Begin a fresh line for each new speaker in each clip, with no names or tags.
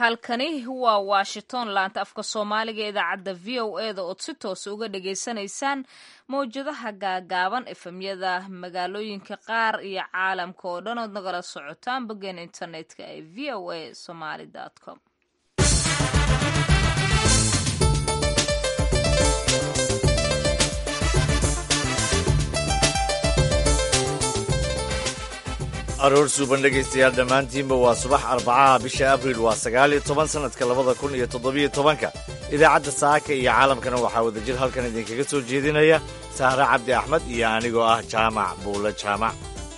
halkani waa washington laanta afka soomaaliga ee idaacadda v o e da ood si toosa uga dhagaysanaysaan mawjadaha gaagaaban efemyada magaalooyinka qaar iyo caalamka oo dhan ood nagala socotaan boggeen internetka ee v o a somaly com
aroor suuban dhegaystayaal dhammaantiinba waa subax arbacaha bisha abriil waa sagaal iyo toban sannadka labada kun iyo toddobiyo tobanka idaacadda saaka iyo caalamkana waxaa wadajir halkan idinkaga soo jeedinaya sahre cabdi axmed iyo anigoo ah jaamac buulle jaamac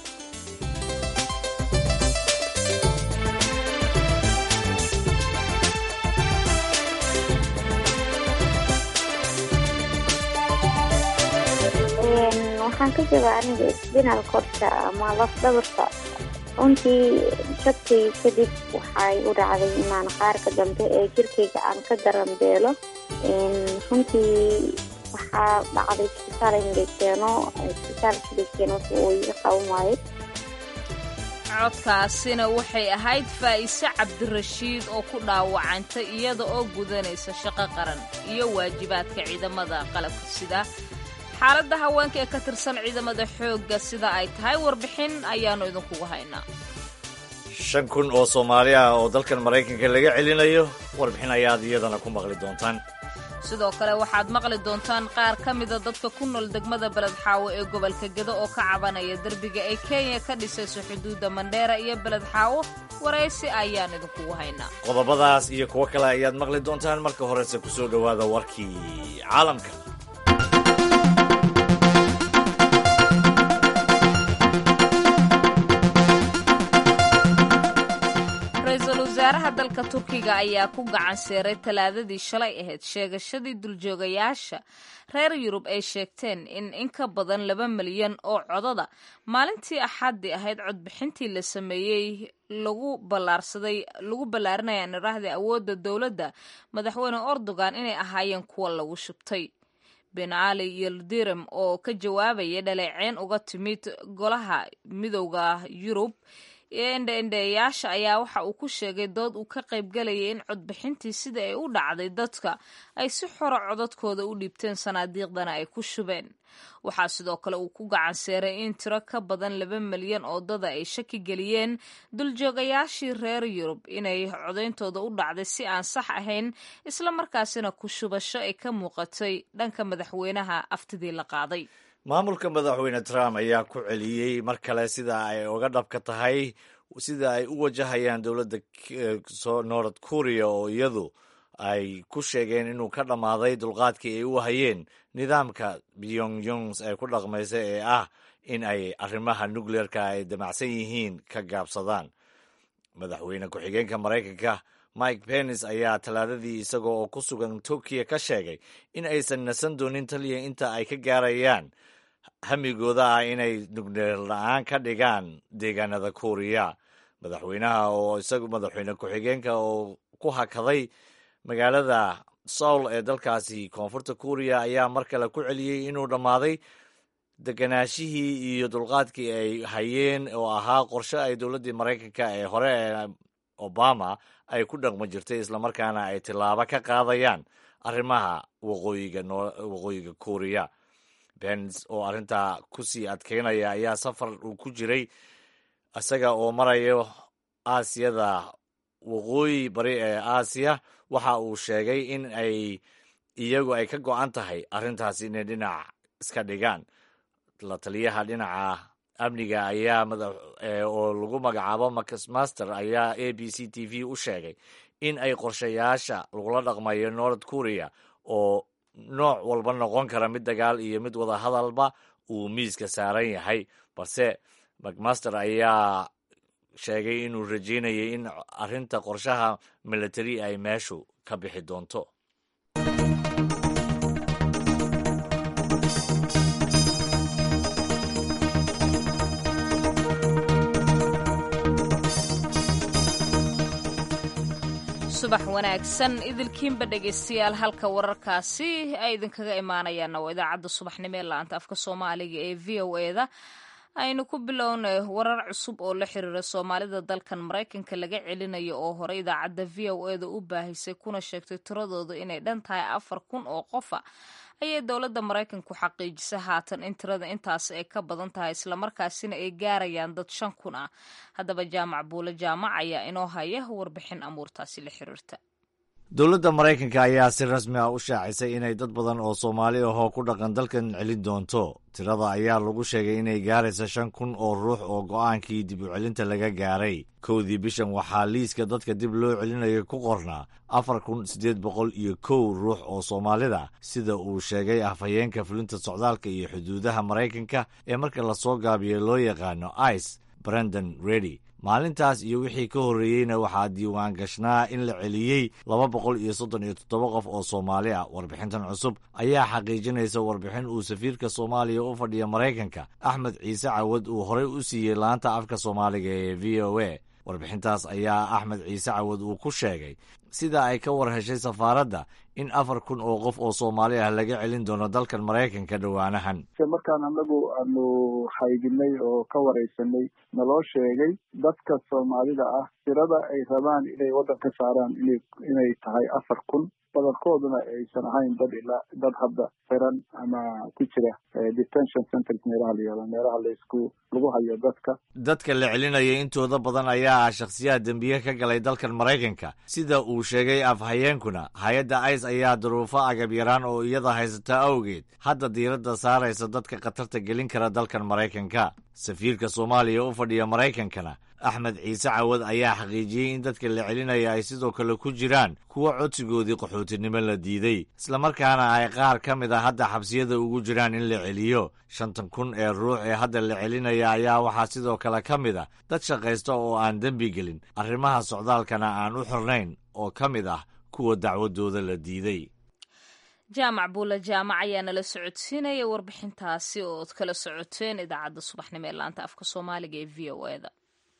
waxaan ka jaba aniga isbinaal korta ama laf dhabarta runtii jabkay kadib waxay u dhacday inaan qaarka dambe ee jirkayga aan ka daranbeelo runtii waxaa dhacday isbitaal in la keeno isbitaalkii la keeno uu iga qaban waayo
codkaasina waxay ahayd faa'ise cabdirashiid oo ku dhaawacantay iyada oo gudanaysa shaqo qaran iyo waajibaadka ciidamada qalabka sida xaaladda haweenka ee ka tirsan ciidamada xoogga sida ay tahay warbixin ayaannu idinkugu haynaa
shan kun oo soomaali ah oo dalkan maraykanka laga celinayo warbixin ayaad iyadana ku maqli doontaan
sidoo kale waxaad maqli doontaan qaar ka mida dadka ku nool degmada beled xaawo ee gobolka gedo oo ka cabanaya derbiga ay kenya ka dhisayso xuduudda mandheera iyo beled xaawo waraysi ayaan idinkugu haynaa
qodobadaas iyo kuwo kale ayaad maqli doontaan marka horese ku soo dhowaada warkii caalamka
ra-iisul wasaaraha dalka turkiga ayaa ku gacan seeray talaadadii shalay ahayd sheegashadii duljoogayaasha reer yurub ay sheegteen in in ka badan laba milyan oo codada maalintii axaddii ahayd codbixintii la sameeyey lagu ballaarsaday lagu ballaarinaya niraahda awoodda dowladda madaxweyne erdogan inay ahaayeen kuwa lagu shubtay ben cali yildirim oo ka jawaabaya dhaleeceyn uga timid golaha midowda yurub endheendheeyaasha ayaa waxa uu ku sheegay dood uu ka qaybgalayay in codbixintii sida ay u dhacday dadka ay si xora codadkooda u dhiibteen sanaadiiqdana ay ku shubeen waxaa sidoo kale uu ku gacan seeray in tiro ka badan laba milyan oo dada ay shaki geliyeen duljoogayaashii reer yurub inay codayntooda u dhacday si aan sax ahayn isla markaasina ku shubasho ay ka muuqatay dhanka madaxweynaha aftidii la qaaday
maamulka madaxweyne trump ayaa ku celiyey mar kale sida ay uga dhabka tahay sida ay u wajahayaan dowladda north korea oo iyadu ay ku sheegeen inuu ka dhammaaday dulqaadkii ay u hayeen nidaamka pyongyongs ee ku dhaqmaysa ee ah in ay arrimaha nukleerka ay damacsan yihiin ka gaabsadaan madaxweyne ku-xigeenka maraykanka mike pence ayaa talaadadii isaga oo ku sugan turkiya ka sheegay in aysan nasan doonin taliya inta ay ka gaarayaan hamigooda ah inay nukleer la-aan ka dhigaan deegaanada kuuriya madaxweynaha oo isagu madaxweyne ku-xigeenka oo ku hakaday magaalada soul ee dalkaasi koonfurta kuuriya ayaa mar kale ku celiyey inuu dhammaaday deganaashihii iyo dulqaadkii ay hayeen oo ahaa qorshe ay dowladdii maraykanka ee hore ee obama ay ku dhaqma jirtay islamarkaana ay tillaabo ka qaadayaan arrimaha waqooyiga waqooyiga kuuriya bens oo arrintaa ku sii adkeynaya ayaa safar uu ku jiray isaga oo marayo aasiyada waqooyi bari ee aasiya waxa uu sheegay in ay iyagu ay ka go-an tahay arrintaasi inay dhinac iska dhigaan la taliyaha dhinaca amniga ayaa oo lagu magacaabo marcus master ayaa a b c t v u sheegay in ay qorshayaasha lagula dhaqmayo north korea oo nooc walba noqon kara mid dagaal iyo mid wada hadalba uu miiska saaran yahay balse macmaster ayaa sheegay inuu rajeynayay in arrinta qorshaha military ay meeshu ka bixi doonto
subax wanaagsan idilkiinba dhegaystayaal halka wararkaasi ay idinkaga imaanayaanna waa idaacadda subaxnimo ee la-anta afka soomaaliga ee v o e da aynu ku bilownay warar cusub oo la xiriira soomaalida dalkan maraykanka laga celinayo oo hore idaacadda v o eda u baahisay kuna sheegtay tiradooda inay dhan tahay afar kun oo qofa ayay dowladda maraykanku xaqiijisay haatan in tirada intaas ay ka badan tahay islamarkaasina ay gaarayaan dad shan kun ah haddaba jaamac buule jaamac ayaa inoo haya warbixin amuurtaasi la xiriirta
dowladda maraykanka ayaa si rasmi ah u shaacisay inay dad badan oo soomaali ahoo ku dhaqan dalkan celin doonto tirada ayaa lagu sheegay inay gaaraysa shan kun oo ruux oo go'aankii dib u celinta laga gaaray kowdii bishan waxaa liiska dadka dib loo celinayo ku qornaa afar kun siddeed boqol iyo kow ruux oo soomaalida sida uu sheegay afhayeenka fulinta socdaalka iyo xuduudaha maraykanka ee marka lasoo gaabiyo loo yaqaano ice brandon redy maalintaas iyo wixii ka horreeyeyna waxaa diiwaan gashnaa in la celiyey laba boqol iyo soddon iyo toddoba qof oo soomaali ah warbixintan cusub ayaa xaqiijinaysa warbixin uu safiirka soomaaliya u fadhiya maraykanka axmed ciise cawad uu horey u siiyey laanta afka soomaaliga ee v o a warbixintaas ayaa axmed ciise cawad uu ku sheegay sida ay ka war heshay safaaradda in afar kun oo qof oo soomaali ah laga celin doono dalkan maraykanka dhowaanahan
markaan anagu aanu haydinay oo ka waraysanay naloo sheegay dadka soomaalida ah tirada ay rabaan inay waddan ka saaraan ina inay tahay afar kun badankooduna aysan ahayn dad ilaa dad hadda xiran ama ku jira detention centers meelaha la yihahdo meelaha laisku lagu hayo dadka
dadka la celinaya intooda badan ayaa ah shakhsiyaha dembiye ka galay dalkan maraykanka sida uu sheegay afhayeenkuna hay-adda ice ayaa duruufo agab yaraan oo iyada haysata awgeed hadda diiradda saaraysa dadka khatarta gelin kara dalkan maraykanka safiirka soomaaliya u fadhiya maraykankana axmed ciise cawad ayaa xaqiijiyey in dadka la celinaya ay sidoo kale ku jiraan kuwa codsigoodii qaxootinimo la diiday islamarkaana ay qaar ka mid a hadda xabsiyada ugu jiraan in la celiyo shantan kun ee ruux ee hadda la celinaya ayaa waxaa sidoo kale ka mid a dad shaqaysta oo aan dembi gelin arrimaha socdaalkana aan u xirnayn oo ka mid ah kuwa dacwadooda la diiday
jaamac buule jaamac ayaa nala socodsiinaya warbixintaasi oo od kala socoteen idaacadda subaxnimo ee laanta afka soomaaliga ee v o eda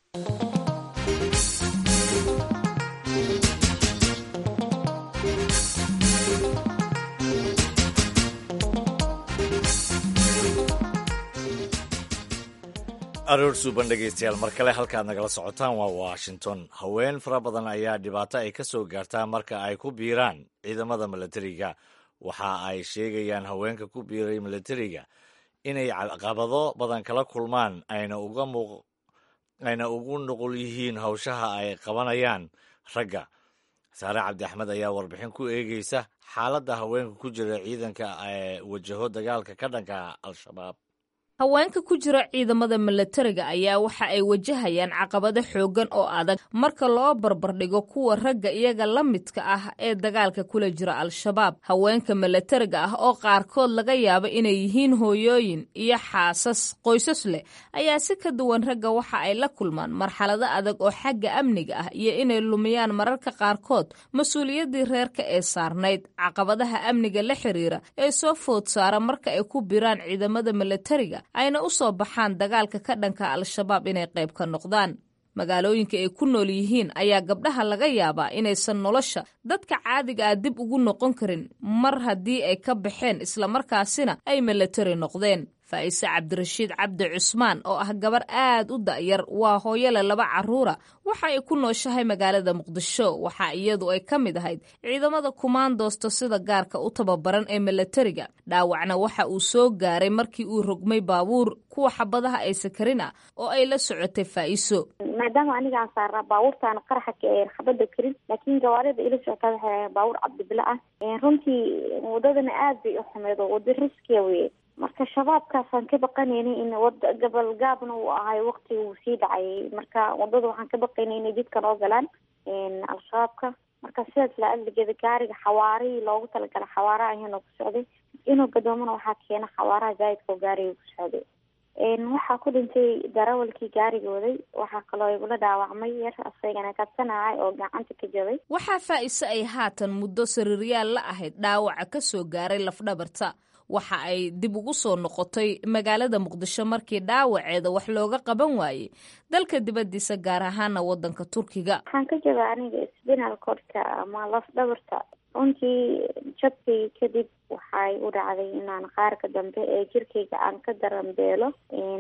aroor suuban dhegaystayaal mar kale halkaad nagala socotaan waa washington haween fara badan ayaa dhibaato ay ka soo gaartaa marka ay ku biiraan ciidamada milatariga waxa ay sheegayaan haweenka ku biiray milatariga inay caqabado badan kala kulmaan ayna uga muuq ayna ugu nuqul yihiin hawshaha ay qabanayaan ragga saare cabdi axmed ayaa warbixin ku eegeysa xaaladda haweenka ku jira ciidanka ee wajaho dagaalka ka dhanka al-shabaab
haweenka ku jira ciidamada milatariga ayaa waxa ay wajahayaan caqabado xooggan oo adag marka loo barbardhigo kuwa ragga iyaga la midka ah ee dagaalka kula jira al-shabaab haweenka milatariga ah oo qaarkood laga yaabo inay yihiin hooyooyin iyo xaasas qoysas leh ayaa si ka duwan ragga waxa ay la kulmaan marxalado adag oo xagga amniga ah iyo inay lumiyaan mararka qaarkood mas-uuliyaddii reerka ee saarnayd caqabadaha amniga la xiriira ee soo food saara marka ay ku biraan ciidamada milatariga ayna u soo baxaan dagaalka ka dhanka al-shabaab inay qayb ka noqdaan magaalooyinka ay ku nool yihiin ayaa gabdhaha laga yaabaa inaysan nolosha dadka caadiga ah dib ugu noqon karin mar haddii ay ka baxeen islamarkaasina ay milatari noqdeen faa'ise cabdirashiid cabdi cusmaan oo ah gabar aad u da'yar waa hooyole laba carruura waxa ay ku nooshahay magaalada muqdisho waxa iyadu ay ka mid ahayd ciidamada kumaandoosta sida gaarka u tababaran ee milatariga dhaawacna waxa uu soo gaaray markii uu rogmay baabuur kuwa xabadaha ay sakarin ah oo ay la socotay faa'iso
maadaama aniga aan saarnaa baabuurtaan qaraxa xabada karin laakiin gawaarida ila socotaa waxay ahayn baabuur cabdibile ah runtii wadadana aad bay u xumeed oo wada riskiya weye marka shabaabkaasaan ka baqanaynay in wada gabal gaabna uu ahay waqti uu sii dhacayay marka wadada waxaan ka baqaynay inay jidkan oo galaan al-shabaabka marka sidaas la adligeeda gaariga xawaarihii loogu talagalay xawaaraha ahaynoo ku socday inuu gadoomana waxaa keena xawaaraha zaa'idka oo gaariga ku socday waxaa ku dhintay darawalkii gaariga waday waxaa kaloo igula dhaawacmay yar asagana kabsanacay oo gacanta ka jabay
waxaa faa'iise ay haatan muddo sariiryaal la ahayd dhaawaca ka soo gaaray lafdhabarta waxa ay dib ugu soo noqotay magaalada muqdisho markii dhaawaceeda wax looga qaban waayey dalka dibaddiisa gaar ahaana waddanka turkiga
waxaan ka jabaa aniga sbinal codka ama laf dhabarta runtii jabkay kadib waxay u dhacday inaan qaarka dambe ee jirkayga aan ka daranbeelo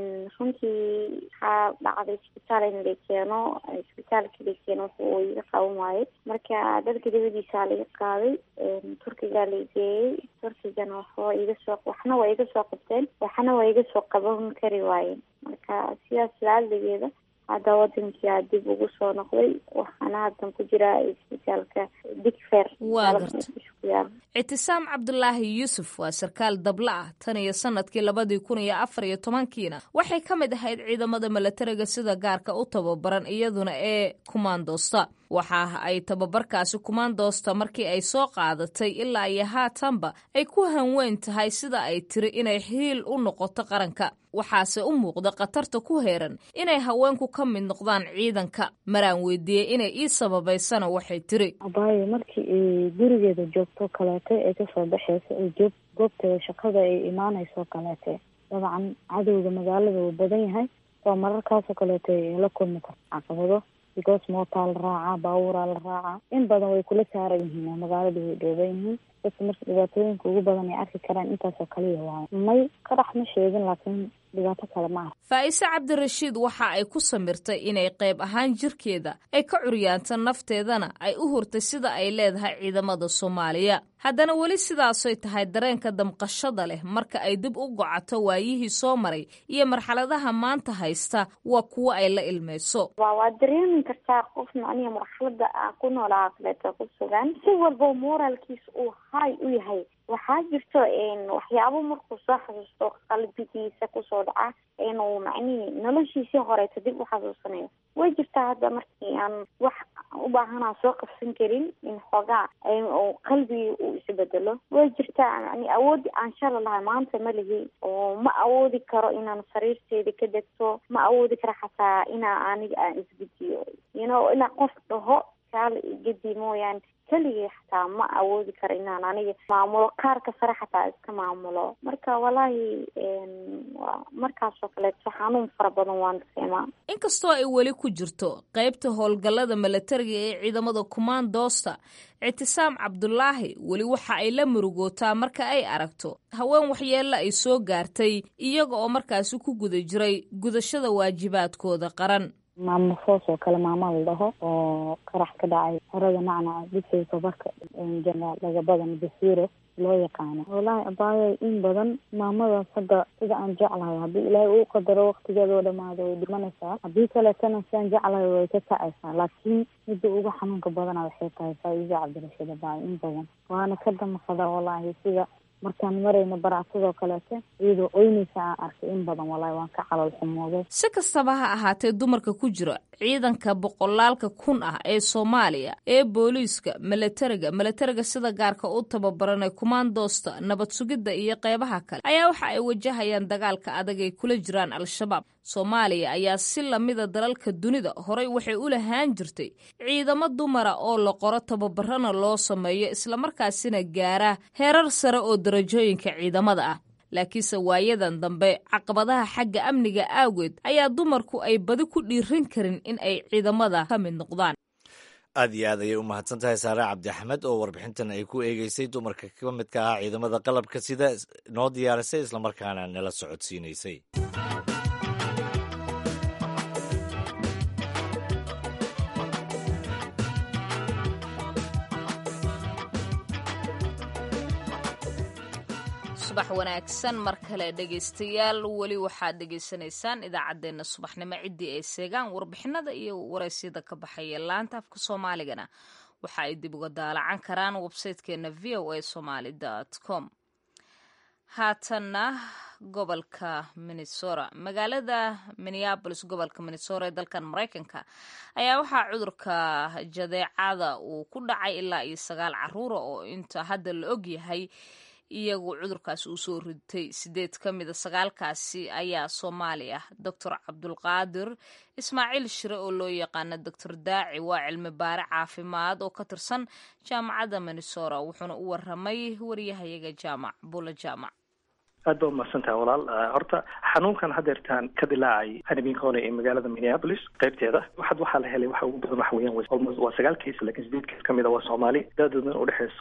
runtii waxaa dhacday isbitaal in la keeno isbitaalkii la keeno wuxuu iga qaban waayey marka dalka dabadiisa laga qaaday turkigaa la geeyey turkigana waxba iga soo waxna waa iga soo qabteen waxna waa iga soo qaban kari waayeen marka sidaas laaligeeda hadda wadankii aa dib ugu soo noqday waxaana haddan ku jiraa isbitaalka digfer
waa garta ictisaam cabdulaahi yuusuf waa sarkaal dabla ah tan iyo sanadkii labadii kun iyo afar iyo tobankiina waxay ka mid ahayd ciidamada milatariga sida gaarka u tababaran iyaduna ee kumaandoosta waxa ay tababarkaasi kumaandoosta markii ay soo qaadatay ilaa iyo haatanba ay ku hanweyn tahay sida ay tiri inay hiil u noqoto qaranka waxaase u muuqda khatarta ku heeran inay haweenku ka mid noqdaan ciidanka maraan weydiiyey inay ii sababaysana waxay tiri
abaayo markii ay gurigeeda joogto kaleete ay kasoo baxeyso ay joog goobteeda shaqada ay imaaneyso kaleete dabcan cadowga magaalada uu badan yahay waa mararkaasoo kaleeto ay la kulmi karto caqabado because mootaa la raacaa baabuuraa la raacaa in badan way kula saaran yihiin oo magaalada way dhooban yihiin dadka marka dhibaatooyinka ugu badan ay arki karaan intaasoo kaliya waayo may qarax ma sheegin laakiin dhibaato kale ma aha
faa'ise cabdirashiid waxa ay ku samirtay inay qayb ahaan jirkeeda ay ka curyaanta nafteedana ay u hurtay sida ay leedahay ciidamada soomaaliya haddana weli sidaasoy tahay dareenka damqashada leh marka ay dib u gocato waayihii soo maray iyo marxaladaha maanta haysta waa kuwo ay la ilmayso
wa waa dareemi kartaa qofna aniga marxalada aan ku noolaa kaleeto ku sugan si walba moraalkiisa uu hay u yahay waxaa jirto waxyaabo markuu soo xasuusto qalbigiisa kusoo dhaca inuu macnihii noloshiisii horeeto dib u xasuusanayo way jirtaa hadda markii aan wax u baahanaa soo qabsan karin in xoogaa qalbigii uu isbedelo way jirtaa yani awoodi aan shala lahay maanta ma lihi oo ma awoodi karo inaan sariirteeda ka degto ma awoodi karo xataa inaa aniga aan isgediyo you know inaa qof dhaho kaala igedi mooyaane keligii xataa ma awoodi karo inaan aniga maamulo qaarka sare xataa iska maamulo marka walaahi markaasoo kaleeto xanuun fara badan waan dareemaa
inkastoo ay weli ku jirto qaybta howlgallada milatariga ee ciidamada kumaandoosta ictisaam cabdulaahi weli waxa ay la murugootaa marka ay aragto haween waxyeella ay soo gaartay iyaga oo markaasi ku guda jiray gudashada waajibaadkooda qaran
maamo foos oo kale maama la dhaho oo qarax ka dhacay xerada nacnaca dugsiga tabarka jeneraal lagabadan basiiro loo yaqaano wallaahi abaayo in badan maamadaas hadda sida aan jeclahay haddii ilaahay uu qadaro waktigeeda oo dhamaado way dhimanaysaa haddii kaleetana sidaan jeclahay way ka kacaysaa laakiin midda ugu xanuunka badana waxay tahay faa-iida cabdirashiid abaayo in badan waana ka damaqada wallaahi sida markaan marayno baracsadoo kaleete iyadoo oynaysa aan arkay in badan wallaahi waan ka calool xumooday
si kastaba ha ahaatee dumarka ku jira ciidanka boqolaalka kun ah ee soomaaliya ee booliiska milatariga milatariga sida gaarka u tababaranay kumaandoosta nabad sugidda iyo qeybaha kale ayaa waxa ay wajahayaan dagaalka adag ay kula jiraan al-shabaab soomaaliya ayaa si lamida dalalka dunida horey waxay u lahaan jirtay ciidamo dumara oo la qoro tababarana loo sameeyo islamarkaasina gaara heerar sare oo darajooyinka ciidamada ah laakiinse waayadan dambe caqabadaha xagga amniga aageed ayaa dumarku ay badi ku dhiiran karin in ay ciidamada ka mid noqdaan
aad iyo aad ayay u mahadsan tahay saare cabdi axmed oo warbixintan ay ku eegeysay dumarka ka midka ah ciidamada qalabka sida noo diyaarisay islamarkaana nala socodsiinaysay
subax wanaagsan mar kale dhegaystayaal weli waxaad dhegaysanaysaan idaacaddeenna subaxnimo ciddii ay seegaan warbixinada iyo waraysyada ka baxaya laanta afka soomaaligana waxa ay dib uga daalacan karaan websaytekeena v o a somaly com haatanna gobolka minnesota magaalada minneabolis gobolka minnesota ee dalkan maraykanka ayaa waxaa cudurka jadeecada uu ku dhacay ilaa iyo sagaal caruura oo inta hadda la og yahay iyagu cudurkaas uu soo ritay sideed ka mida sagaalkaasi ayaa soomaali ah doctor cabdulqaadir ismaaciil shire oo loo yaqaano doctor daaci waa cilmi baare caafimaad oo ka tirsan jaamacadda minnesota wuxuuna u waramay waryahayaga jaamac bula jaamac
aad ba umahadsantaha walaal horta xanuunkan hadeertaan ka dilaacay hanabinqone ee magaalada minneapolis qaybteeda waxaad waxaa la helay waxa ugu badan waxa weeyaan almost waa sagaal case lakin sideed case kamid a waa soomaali daadoodana udhexeyso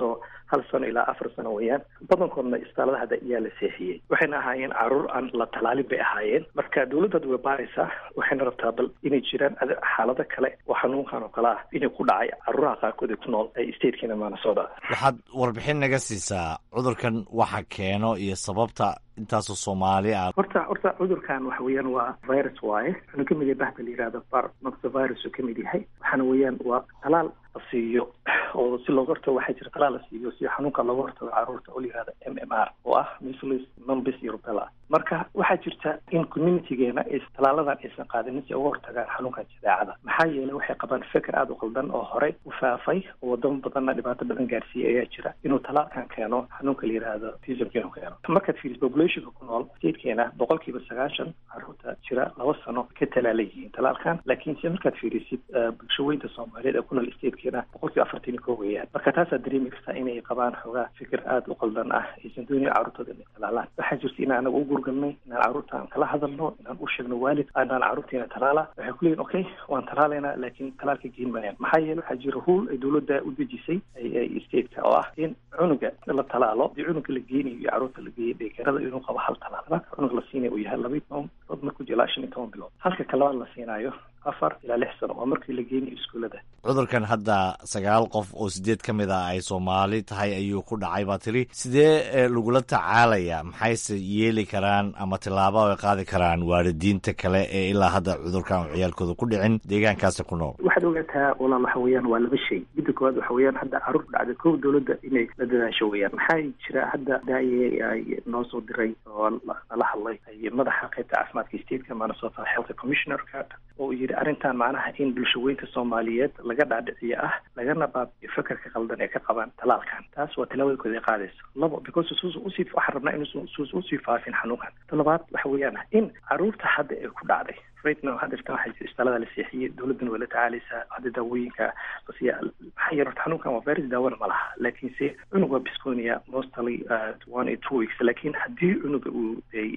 hal sano ilaa afar sano weeyaan badankoodna isbitaalada hadda ayaa la seexiyey waxayna ahaayeen caruur aan la talaalin bay ahaayeen marka dawladda way baaraysaa waxayna rabtaa bal inay jiraan xaalado kale oo xanuunkan oo kale ah inay ku dhacay caruuraha qaarkood ee ku nool statekeena minnesota
waxaad warbixin naga siisaa cudurkan waxa keeno iyo sababta intaasoo soomaali ah
horta horta cudurkan waxa weeyaan waa virus waaye wuxuuna ka mid yahay bahda la yihahdo bar noxovirus uu ka mid yahay waxaana weeyaan waa talaal la siiyo oo si looga hortago waxaa jira talaal la siiyo si xanuunka looga hortago caruurta oo la yihahdo m m r oo ah measles numbis iyo rubella marka waxaa jirta in communitygeena is talaaladan aysan qaadanin si uga hortagaan xanuunkan jadeecada maxaa yeelay waxay qabaan feker aada u qaldan oo horey u faafay oo wadamo badanna dhibaato badan gaarsiiyey ayaa jira inuu talaalkan keeno xanuunka la yihahdo tismka inuu keeno markaad fiiris populationka ku nool statekeena boqol kiiba sagaashan caruurta jira laba sano ka talaala yihiin talaalkan laakiin se markaad fiirisid bulshaweynta soomaaliyeed ee ku nool statekeena boqol kiiba afartan iyo ko weeyaan marka taasaad dareemi kartaa inay qabaan xoogaa fikir aada u qaldan ah aysan doonayn carruurtooda inay talaalaan waxaa jirta in anaga u gurgalnay inaan carruurta aan kala hadalno inaan u sheegno waalid anaan carruurtiina talaala waxay ku leeyihin okay waan talaalaynaa laakiin talaalka geen mayaan maxaa yeele waxaa jira ruul ay dawladda u dejisay stateka oo ah in cunuga la talaalo dii cunuga la geenayo iyo carruurta la geeyay dheekerada inuu qabo hal talaal marka cunuga la siinaya uu yahay labaiy toban bilood markuu jiro ilaa shan iyo toban bilood halka kalabaad la siinaayo afar ilaa lix sano waa markii la geenayo iskuullada
cudurkan hadda sagaal qof oo sideed ka mid ah ay soomaali tahay ayuu ku dhacay baa tiri sidee lagula tacaalaya maxayse yeeli karaan ama tillaabo ay qaadi karaan waalidiinta kale ee ilaa hadda cudurkan u ciyaalkooda ku dhicin deegaankaasi ku nool
waxaad ogaataa walaal waxa weeyaan waa laba shay midda koowaad waxa weeyaan hadda carruur ku dhacday kow dawladda inay la dadaasho weeyaan maxaa jira hadda daaye ay noo soo diray oo nala hadlay ay madaxa qaybta caafimaadka stateka minnesota health commissionerka oo yidhi arrintan macnaha in bulshaweynka soomaaliyeed laga dhaadhiciyo ah lagana baabiyo fekerka qaldan ee ka qabaan talaalkan taas waa talawadakooda ay qaadayso labo because suusa usii waxaan rabnaa inuusan suusa usii faafin xanuunkan ta labaad waxa weeyaan in carruurta hadda ay ku dhacday right now hadda jirta waxaa jira isbitaalada la seexiyey dawladdana way la tacaalaysaa hadda daawooyinka basiya maxaa yeele horta xanuunkan waa virus daawona ma laha laakiinse cunug waa bisconia mostly one or two weeks laakiin haddii cunuga uu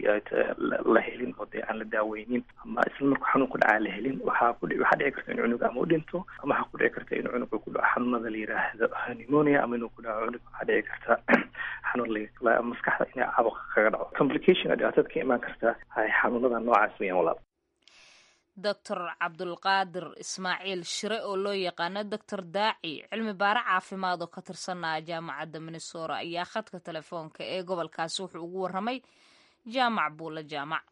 la helin oo dee aan la daaweynin ama isla markuu xanuun ku dhacaa la helin waxaa ku waxaa dhici karta in cunuga ama u dhinto ama waxaa ku dhici karta in cunuga ku dhaco xanuunada la yiraahdo pneumonia ama inuu ku dhaco cunug waxaa dhici karta xanuun la maskaxda inay caabuq kaga dhaco complication dhibaatada ka imaan karta xanuunada noocaas weeyaan walaal
doctor cabdulqaadir ismaaciil shire oo loo yaqaano doctor daaci cilmi baare caafimaad oo ka tirsanaa jaamacadda minnesora ayaa khadka telefoonka ee gobolkaasi wuxuu ugu warramay jaamac buula jaamac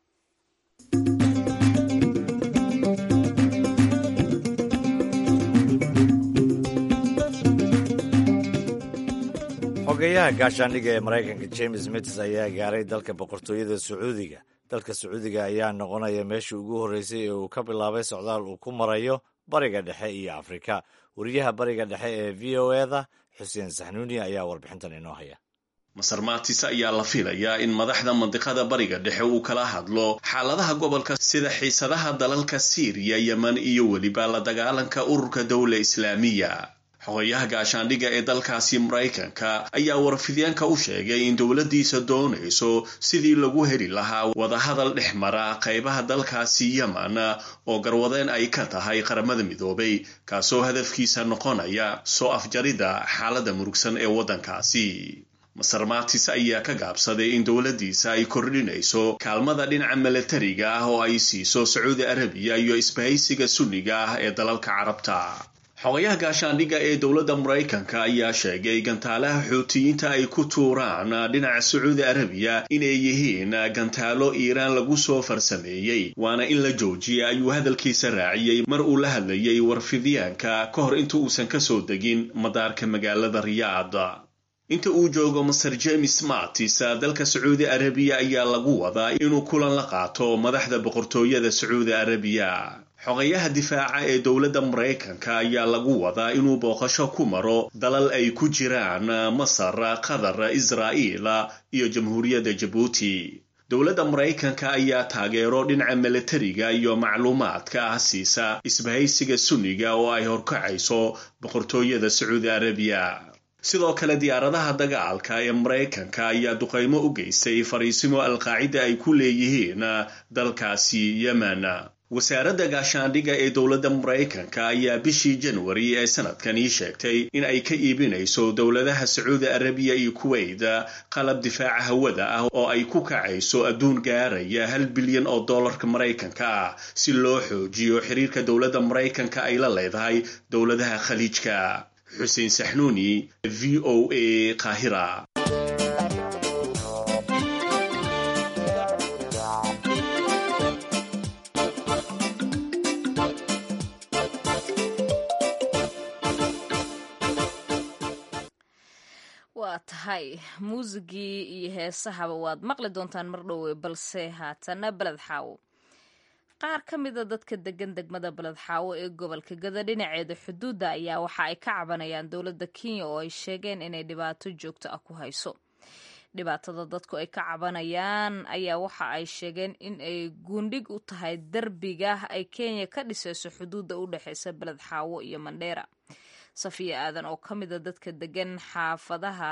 xogeyaha gaashaandhiga ee maraykanka james mitis ayaa gaaray dalka boqortooyada sacuudiga dalka sacuudiga ayaa noqonaya meeshii ugu horreysay ee uu ka bilaabay socdaal uu ku marayo bariga dhexe iyo afrika wariyaha bariga dhexe ee v o eda xuseen saxnuuni ayaa warbixintan inoo haya
masar maatis ayaa la filayaa in madaxda mandiqada bariga dhexe uu kala hadlo xaaladaha gobolka sida xiisadaha dalalka siiriya yeman iyo weliba la dagaalanka ururka dowla islaamiya xogayaha gaashaandhigga ee dalkaasi maraykanka ayaa warfidyaanka u sheegay in dowladdiisa doonayso sidii lagu heli lahaa wadahadal dhex mara qaybaha dalkaasi yeman oo garwadeen ay ka tahay qaramada midoobay kaasoo hadafkiisa noqonaya soo afjaridda xaaladda murugsan ee waddankaasi masar maatis ayaa ka gaabsaday in dowladdiisa ay kordhinayso kaalmada dhinaca milatariga ah oo ay siiso sacuudi arabiya iyo isbahaysiga sunniga ah ee dalalka carabta xogayaha gaashaandhigga ee dowladda maraykanka ayaa sheegay gantaalaha xuutiyiinta ay ku tuuraan dhinaca sacuudi arabiya inay yihiin gantaalo iiraan lagu soo farsameeyey waana in la joojiya ayuu hadalkiisa raaciyey mar uu la hadlayay warfidyaanka ka hor inta uusan ka soo degin madaarka magaalada riyaad inta uu joogo master james martis dalka sacuudi arabiya ayaa lagu wadaa inuu kulan la qaato madaxda boqortooyada sacuudi arabiya xogayaha difaaca ee dowladda maraykanka ayaa lagu wadaa inuu booqasho ku maro dalal ay ku jiraan masar qatar israa'iil iyo jamhuuriyadda jabuuti dowladda maraykanka ayaa taageero dhinaca milatariga iyo macluumaadka ah siisa isbahaysiga sunniga oo ay horkacayso boqortooyada sacuudi arabiya sidoo kale diyaaradaha dagaalka ee maraykanka ayaa duqaymo u geystay fariisimo alqaacida ay ku leeyihiin dalkaasi yemen wasaaradda gaashaandhigga ee dowladda maraykanka ayaa bishii janwari ee sanadkani sheegtay in ay ka iibinayso dowladaha sacuudi arabiya iyo kuwait qalab difaaca hawada ah oo ay ku kacayso adduun gaaraya hal bilyan oo dollarka maraykanka ah si loo xoojiyo xiriirka dowladda maraykanka ay la leedahay dowladaha khaliijka xuseen saxnuuni v o a qaahira
waa tahay muusigii iyo heesahaba waad maqli doontaan mar dhowe balse haatana beled xaawo qaar ka mida dadka degan degmada beled xaawo ee gobolka gada dhinaceeda xuduudda ayaa waxa ay ka cabanayaan dowladda kenya oo ay sheegeen inay dhibaato joogto ah ku hayso dhibaatada dadku ay ka cabanayaan ayaa waxa ay sheegeen in ay guundhig u tahay derbiga ay kenya ka dhisayso xuduudda u dhexeysa beled xaawo iyo mandheera safiya aadan oo ka mida dadka degan xaafadaha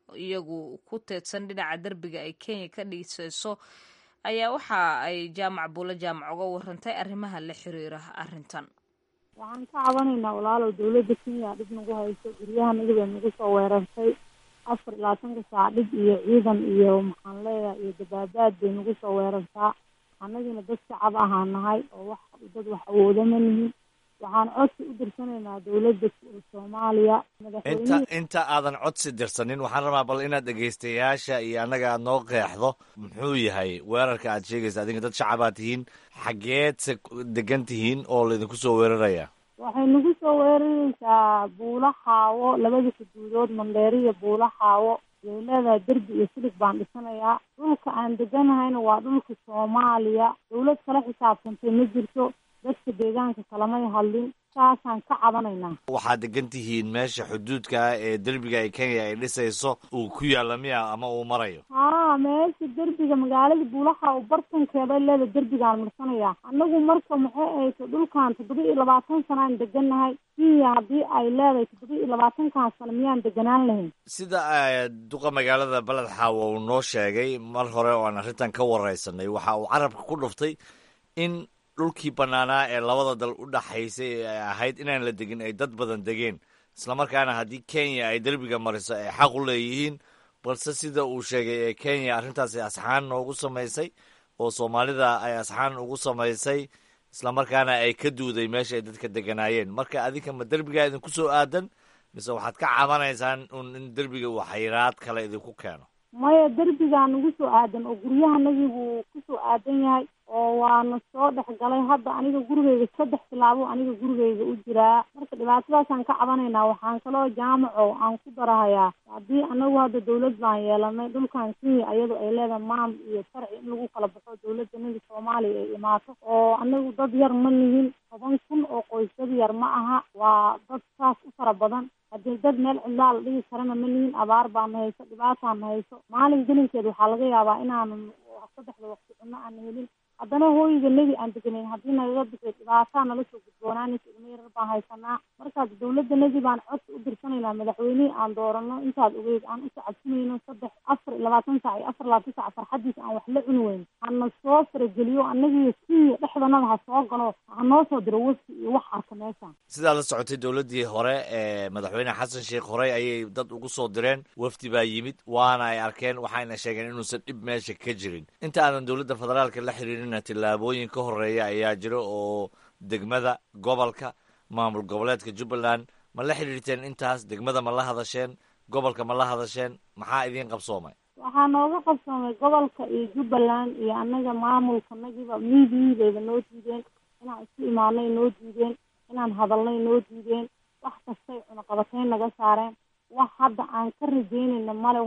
iyagu ku teedsan dhinaca derbiga ay kenya ka dhisayso ayaa waxa ay jaamac buulo jaamac uga warantay arrimaha la xiriira arrintan
waxaan ka cabanaynaa walaalow dowladda kenya dhib nagu hayso guryaha nagibay nagu soo weerartay afar iyo labaatanka saac dhib iyo ciidan iyo maxaan leeyahay iyo dabaabaad bay nagu soo weerartaa annagina dad shacab ahaa nahay oo wax dad wax awooda ma nihin waxaan codsi u dirsanaynaa dowladda soomaaliya
inta inta aadan codsi dirsanin waxaan rabaa bal inaad dhegaystayaasha iyo annaga aad noo qeexdo muxuu yahay weerarka aad sheegaysa adinka dad shacabaad tihiin xaggeed se degan tihiin oo laydinku soo weeraraya
waxay nagu soo weeraraysaa buula xaawo labada xuduudood mandheeri iyo buula xaawo way leedahay derbi iyo silig baan dhisanayaa dhulka aan deganahayna waa dhulka soomaaliya dowlad kala xisaabtantay ma jirto dadka deegaanka kalamay hadlin saasaan ka cabanaynaa
waxaad degan tihiin meesha xuduudka ah ee derbiga ay kenya ay dhisayso uu ku yaalla miya ama uu marayo
haa meesha derbiga magaalada buulaha oo bartankeeda leeda derbigaan marsanayaa annagu marka maxay ahayto dhulkan toddoba iyo labaatan sanaan degannahay kenya haddii ay leedahay toddoba iyo labaatankan sano miyaan deganaan lahayn
sida duqa magaalada beled xaawo uu noo sheegay mar hore oo aan arrintan ka wareysanay waxa uu carabka ku dhuftay in dhulkii bannaanaa ee labada dal u dhaxaysay ee ay ahayd inaan la degin ay dad badan degeen islamarkaana haddii kenya ay derbiga mariso ay xaq u leeyihiin balse sida uu sheegay ee kenya arrintaasi asxaan noogu samaysay oo soomaalida ay asxaan ugu samaysay islamarkaana ay ka duuday meesha ay dadka deganaayeen marka adinka ma derbigaa idinku soo aadan mise waxaad ka cabanaysaan un in derbiga uu xayiraad kale idinku keeno
maya derbigaa nagu soo aadan oo guryahanagii buu kusoo aadan yahay oo waana soo dhex galay hadda aniga gurigeyga saddex tilaabo aniga gurigeyga u jiraa marka dhibaatadaasaan ka cabanaynaa waxaan kaloo jaamaco aan ku darahayaa haddii anagu hadda dawlad baan yeelanay dhulkan kenya iyado ay leedahay maam iyo sharci in lagu kala baxo dawladdanada soomaaliya ay imaato oo anagu dad yar ma nihin toban kun oo qoys dad yar ma aha waa dad saas u fara badan haddii dad meel cidlaa la dhigi karana ma nihin abaar baana hayso dhibaataan hayso maalin gelinkeed waxaa laga yaabaa inaanan saddexda waqti cunno aana helin haddana hooyiga nebi aan deganayn haddii nagaga bixi dhibaataa nala soo gudboonaanaysa ilmo yarar baan haysanaa markaas dawladda nadi baan codsi u dirsanaynaa madaxweynihii aan doorano intaad ogeyd aan u sacabsinayno saddex afar iyo labaatan sac iyo afar labaatan sac farxadiisa aan wax la cuni weyn hana soo farageliyo annagiiyo kenya dhexdanada ha soo galo ha noo soo diro wafti iyo wax arka meeshaan
sidaa la socotay dowladdii hore ee madaxweyne xasan sheekh horey ayay dad ugu soo direen wafdi baa yimid waana ay arkeen waxayna sheegeen inuusan dhib meesha ka jirin inta aadan dowladda federaalka la xiriirin tillaabooyin ka horeeya ayaa jira oo degmada gobolka maamul goboleedka jubbaland ma la xidhiirteen intaas degmada ma la hadasheen gobolka ma la hadasheen maxaa idiin qabsoomay
waxaa nooga qabsoomay gobolka iyo jubbaland iyo annaga maamulkanagiba miidiyiidayba noo diideen inaan isku imaanay noo diideen inaan hadalnay noo diideen wax kastay cunaqabatayn naga saareen wax hadda aan ka rajeynayna male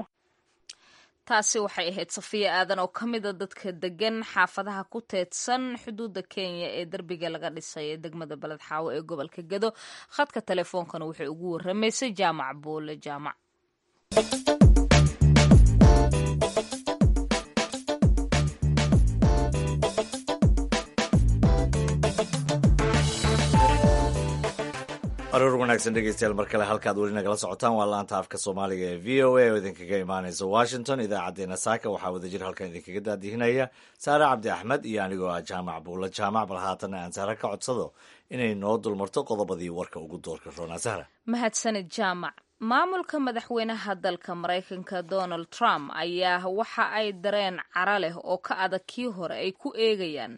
taasi waxay ahayd safiya aadan oo ka mida dadka degan xaafadaha ku teedsan xuduudda kenya ee derbiga laga dhisay ee degmada beled xaawo ee gobolka gedo khadka teleefoonkana waxay ugu waramaysay jaamac boole jaamac
aroor wanaagsan dhegeystayaal mar kale halkaad weli nagala socotaan waa laanta afka soomaaliga ee v o a oo idinkaga imaaneysa washington idaacaddeenna saaka waxaa wadajir halkan idinkaga daadihinaya saare cabdi axmed iyo anigoo ah jaamac buulla jaamac bal haatanna aan sahre ka codsado inay noo dulmarto qodobadii warka ugu doorka roonaa sahra
mahadsanid jaamac maamulka madaxweynaha dalka maraykanka donald trump ayaa waxa ay dareen cara leh oo ka adag kii hore ay ku eegayaan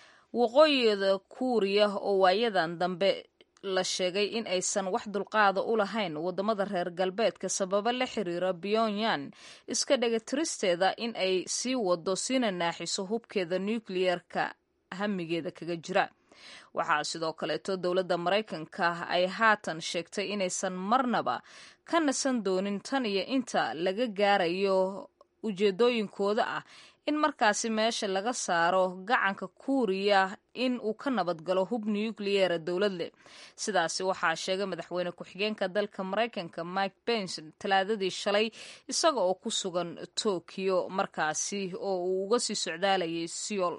waqooyida kuuriya oo waayadan dambe la sheegay in aysan wax dulqaada u lahayn wadamada reer galbeedka sababo la xiriira pyongyang iska dhegatiristeeda in ay sii wado siina naaxiso hubkeeda nukliyeerka hamigeeda kaga jira waxaa sidoo kaleeto dowladda maraykanka ay haatan sheegtay inaysan marnaba ka nasan doonin tan iyo inta laga gaarayo ujeedooyinkooda ah in markaasi meesha laga saaro gacanka kuuriya in uu ka nabadgalo hub nukliyeera dowlad leh sidaasi waxaa sheegay madaxweyne ku-xigeenka dalka maraykanka mike pence talaadadii shalay isaga oo ku sugan tokyo markaasi oo uu uga sii socdaalayay seoul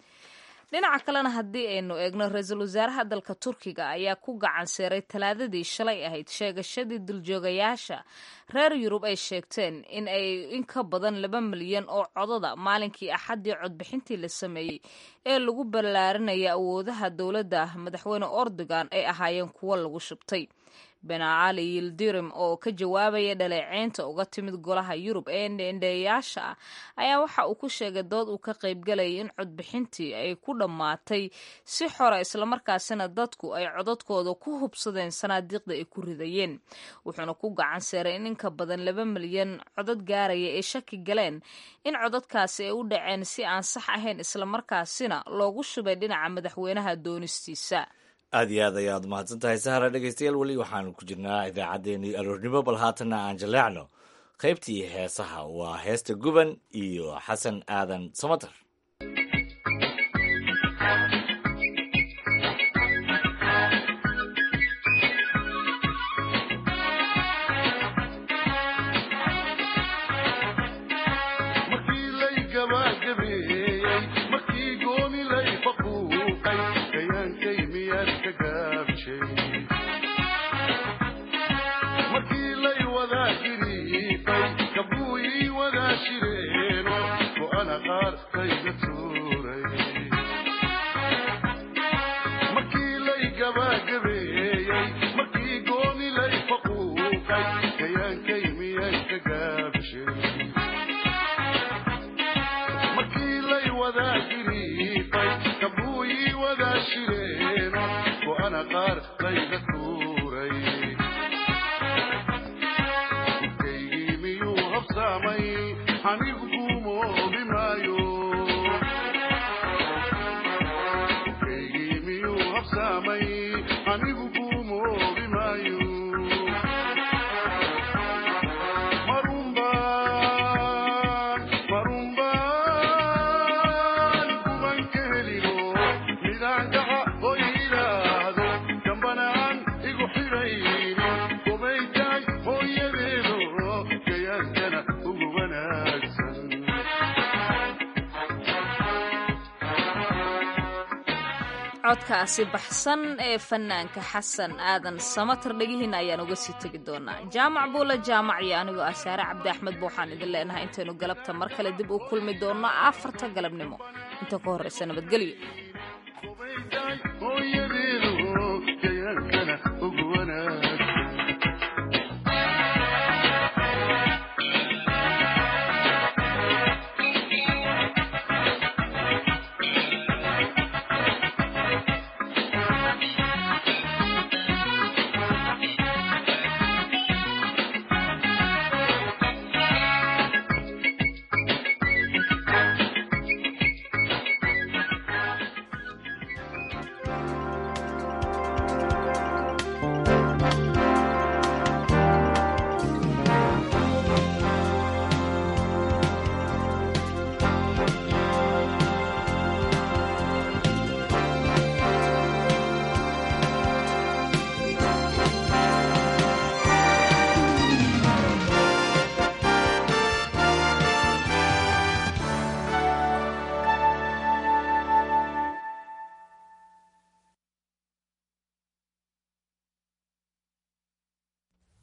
dhinaca kalena haddii aynu eegno ra-iisul wasaaraha dalka turkiga ayaa ku gacan seeray talaadadii shalay ahayd sheegashadii duljoogayaasha reer yurub ay sheegteen in ay in ka badan laba milyan oo codada maalinkii axaddii codbixintii la sameeyey ee lagu ballaarinaya awoodaha dowladda madaxweyne ordogan ay ahaayeen kuwo lagu shubtay benacali yildirim oo ka jawaabaya dhaleeceynta uga timid golaha yurub ee ndheendheeyaasha ah ayaa waxa uu ku sheegay dood uu ka qaybgalayay in codbixintii ay ku dhammaatay si xora islamarkaasina dadku ay codadkooda ku hubsadeen sanaadiiqda ay ku ridayeen wuxuuna ku gacan seeray in inka badan laba milyan codad gaaraya ay shaki galeen in codadkaasi ay u dhaceen si aan sax ahayn islamarkaasina loogu shubay dhinaca madaxweynaha doonistiisa
aad iyo aad ayaad mahadsan tahay sahra dhegeystayaal weli waxaanu ku jirnaa idaacaddeenii aroornimo bal haatanna aan jaleecno qaybtii heesaha waa heesta guban iyo xasan aadan samater
codkaasi baxsan ee fanaanka xasan aadan samater dhegihiina ayaan uga sii tegi doonaa jaamac buula jaamac iyo anigoo ah saare cabdi axmed ba waxaan idin leenahay intaynu galabta mar kale dib u kulmi doonno afarta galabnimo inta ka horreysa nabadgelyo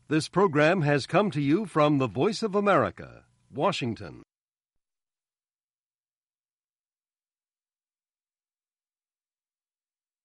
This program has come to you from the Voice of America, Washington.